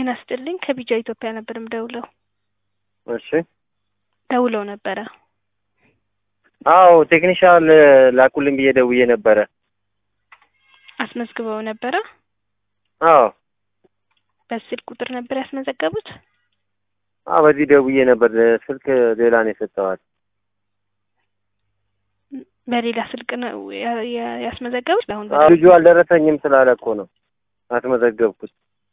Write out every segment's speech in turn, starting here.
ጤና ይስጥልኝ ከቢጃ ኢትዮጵያ ነበር የምደውለው። እሺ ደውለው ነበረ። አዎ ቴክኒሻል ላኩልኝ ብዬ ደውዬ ነበረ። አስመዝግበው ነበረ። አዎ በስልክ ቁጥር ነበር ያስመዘገቡት። አዎ በዚህ ደውዬ ነበር። ስልክ ሌላ ነው የሰጠዋል። በሌላ ስልክ ነው ያ- ያ- ያስመዘገቡት። አሁን አዎ ልጁ አልደረሰኝም ስላለ እኮ ነው አስመዘገብኩት።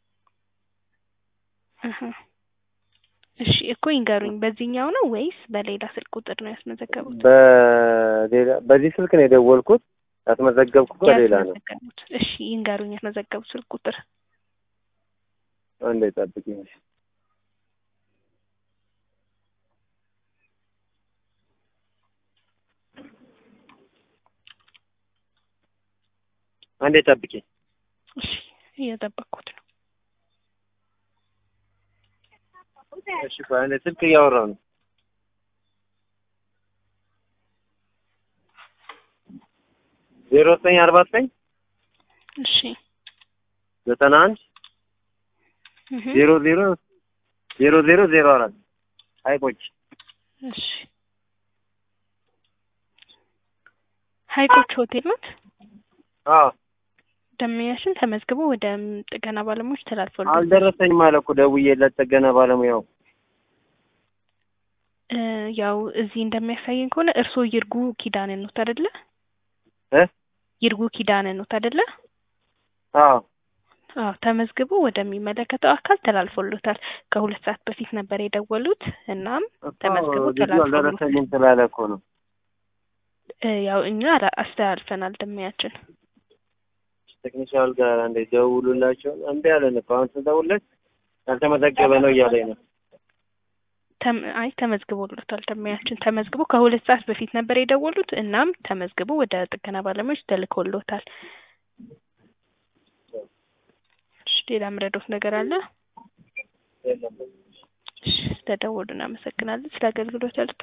እህ። እሺ እኮ ይንገሩኝ፣ በዚህኛው ነው ወይስ በሌላ ስልክ ቁጥር ነው ያስመዘገቡት? በሌላ በዚህ ስልክ ነው የደወልኩት። ያስመዘገብኩት በሌላ ነው። ያስመዘገቡት። እሺ ይንገሩኝ ያስመዘገቡት ስልክ ቁጥር። አንዴ ጠብቂኝ። እሺ። አንዴ ጠብቂኝ። እሺ እየጠበቅኩት ነው። እሺ ቆይ አንዴ ስልክ እያወራሁ ነው። ዜሮ ዘጠኝ አርባ ዘጠኝ እሺ ዘጠና አንድ እህ። ዜሮ ዜሮ ዜሮ ዜሮ ዜሮ አራት ሀይቆች እሺ ሀይቆች ሆቴል ናት። አዎ ደንበኛችን ተመዝግቦ ወደ ጥገና ባለሙያዎች ተላልፏል። አልደረሰኝም አለ እኮ ደውዬለት ጥገና ባለሙያው እ ያው እዚህ እንደሚያሳየን ከሆነ እርስዎ ይርጉ ኪዳነ ኖት አይደለ? እ ይርጉ ኪዳነ ኖት አይደለ? አዎ አዎ ተመዝግቦ ወደሚመለከተው አካል ተላልፎሎታል። ከሁለት ሰዓት በፊት ነበር የደወሉት። እናም ተመዝግቦ ልጁ ተላልፎሎታል። አልደረሰኝም ስላለ እኮ ነው። እ ያው እኛ አላ- አስተላልፈናል ደንበኛችን። ቴክኒሻል ጋር አንዴ ደውሉላቸው። እምቢ አለን እኮ አሁን ስደውልለት ያልተመዘገበ ነው እያለኝ ነው። ተም አይ ተመዝግቦሎታል ደንበኛችን ተመዝግቦ ከሁለት ሰዓት በፊት ነበር የደወሉት። እናም ተመዝግቦ ወደ ጥገና ባለሙያዎች ተልኮሎታል። እሺ ሌላ ምረዶት ነገር አለ? እሺ ስለደወሉ እናመሰግናለን። ስለ አገልግሎት ያሉት